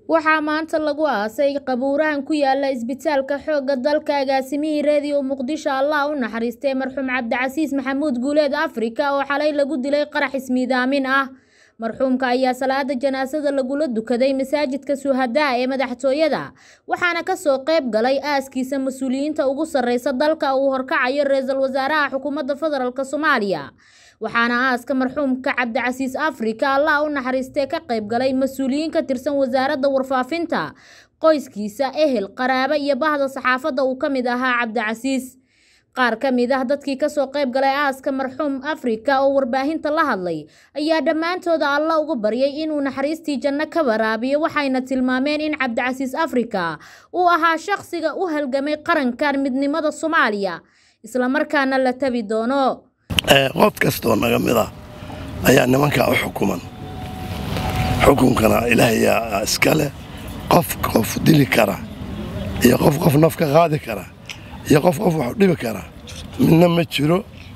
waxaa maanta lagu aasay qabuurahan ku yaala isbitaalka xoogga dalka agaasimihii reediyo muqdisho allah u naxariistay marxuum cabdicasiis maxamuud guuleed afrika oo xalay lagu dilay qarax ismiidaamin ah marxuumka ayaa salaada janaasada lagula dukaday masaajidka suhadaa ee madaxtooyada waxaana kasoo qayb galay aaskiisa mas-uuliyiinta ugu sarreysa dalka uu horkacayo ra-iisul wasaaraha xukuumadda federaalk soomaaliya waxaana aaska marxuumka cabdicasiis afrika allah u naxariistee ka qayb galay mas-uuliyiin ka tirsan wasaaradda warfaafinta qoyskiisa ehel qaraabo iyo bahda saxaafadda uu ka mid ahaa cabdicasiis qaar ka mid ah dadkii kasoo qayb galay aaska marxuum afrika oo warbaahinta la hadlay ayaa dhammaantooda alla uga baryay inuu naxariistii janno ka waraabiyo waxayna tilmaameen in cabdicasiis afrika uu ahaa shaqsiga u halgamay qarankan midnimada soomaaliya islamarkaana la tabi doono qof kastoo naga mid ah ayaa nimankaa u xukuman xukunkana ilaahayaa iska leh qof qof dili kara iyo qof qof naf ka qaadi kara iyo qof qof wax dhibi kara midna ma jiro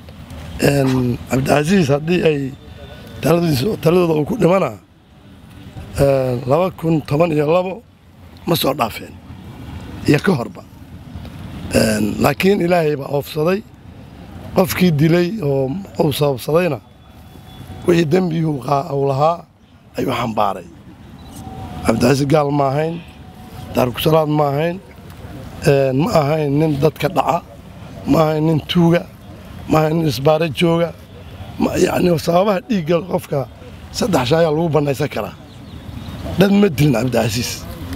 cabdicasiis haddii ay taladooda uu ku dhimana laba kun toban iyo labo ma soo dhaafeen iyo ka horba laakiin ilaahay baa oofsaday qofkii dilay oo uu sababsadayna wixii dembigii uu lahaa ayuu xambaaray cabdicasiis gaal ma ahayn daarkusalaad ma ahayn ma ahayn nin dadka dhaca ma ahayn nin tuuga ma ahayn nin isbaaro jooga yacni sababaha dhiigga qofka saddex shay ayaa lagu bannaysan karaa dad ma dilin cabdicasiis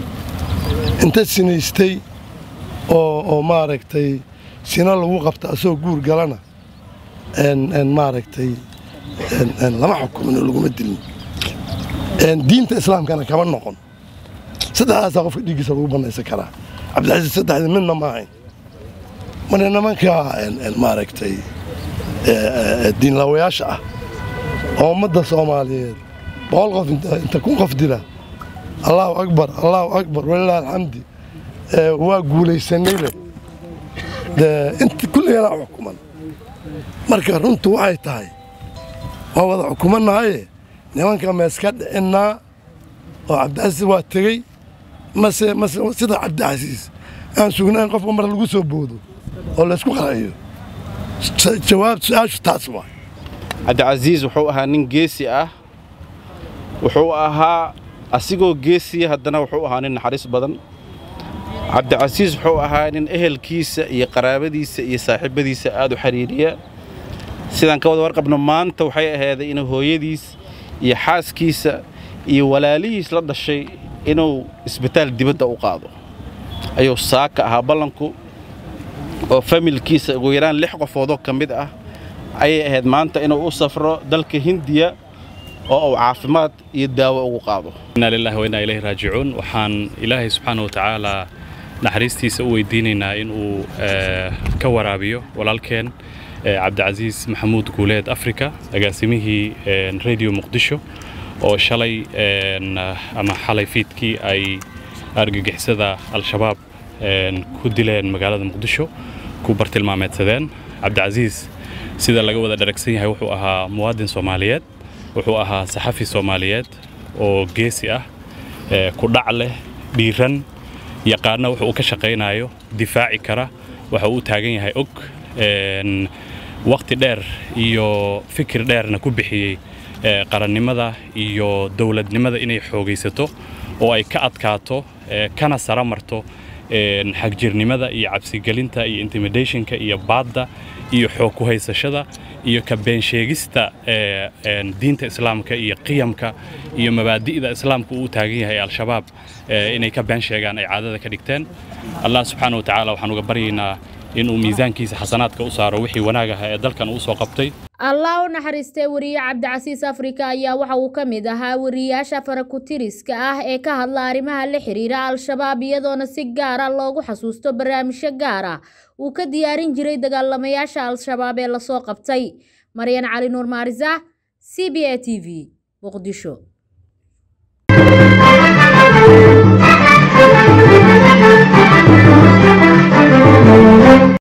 inta sinaystay oo oo maaragtay sina lagu qabta asagoo guur galana maaragtay lama xukumin oo laguma dilin diinta islaamkana kama noqon saddexdaasaa qofka dhiiggiisa lagu bannaysan karaa cabdicasiis saddexdii midna ma ahayn marka nimanka maaragtay diinlaawayaasha ah oo ummadda soomaaliyeed boqol qof inta kun qof dila allaahu akbar allaahu akbar walilah alxamdi waa guulaysanay leh inta kulliganaa xukuman marka runtu waxay tahay waa wada xukumannahaye nimanka meeska dhicinnaa oo cabdicasiis waa tegey mase mase sida cabdicasiis aan sugnayn qofka mar lagu soo boodo oo laysku qaraciyo jawaab su-aashu taas waa cabdicasiis wuxuu ahaa nin geesi ah wuxuu ahaa asigoo geesiya haddana wuxuu ahaa nin naxariis badan cabdicasiis wuxuu ahaa nin ehelkiisa iyo qaraabadiisa iyo saaxiibadiisa aad u xidhiiriya sidaan ka wada warqabno maanta waxay ahayday inuu hooyadiis iyo xaaskiisa iyo walaalihiis la dhashay inuu isbitaal dibadda u qaado ayuu saaka ahaa ballanku oo familkiisa ugu yaraan lix qofoodoo ka mid ah ayay ahayd maanta inuu u safro dalka hindiya oo uu caafimaad iyo daawo ugu qaado inaa lilahi wa innaa ilayhi raajicuun waxaan ilaahay subxaana wa tacaalaa naxariistiisa u weydiinaynaa in uu ka waraabiyo walaalkeen cabdicasiis maxamuud guuleed africa agaasimihii radio muqdisho oo shalay ama xalay fiidkii ay argagixisada al-shabaab ku dileen magaalada muqdisho ku bartilmaameedsadeen cabdicasiis sida laga wada dharagsan yahay wuxuu ahaa muwaadin soomaaliyeed wuxuu ahaa saxafi soomaaliyeed oo geesi ah ku dhac leh dhiiran yaqaana wuxuu u ka shaqaynayo difaaci kara waxa uu u taagan yahay og wakhti dheer iyo fikir dheerna ku bixiyey qarannimada iyo dowladnimada inay xoogaysato oo ay ka adkaato kana sara marto xagjirnimada iyo cabsigelinta iyo intimidationka iyo baadda iyo xoog ku haysashada iyo ka beensheegista diinta islaamka iyo qiyamka iyo mabaadi'da islaamka uu u taagan yahay al-shabaab inay ka been sheegaan ay caadada ka dhigteen allah subxaana wa tacaala waxaan uga baryaynaa inuu miisaankiisa xasanaadka u saaro wixii wanaag aha ee dalkan uu soo qabtay allah u naxariistay wariye cabdicasiis afrika ayaa waxa uu ka mid ahaa wariyaasha farakutiriska ah ee ka hadla arrimaha la xiriira al-shabaab iyadoona si gaara loogu xasuusto barnaamijyo gaar ah uu ka diyaarin jiray dagaalamayaasha al-shabaab ee lasoo qabtay maryan cali nuur maarisa c b a t v muqdisho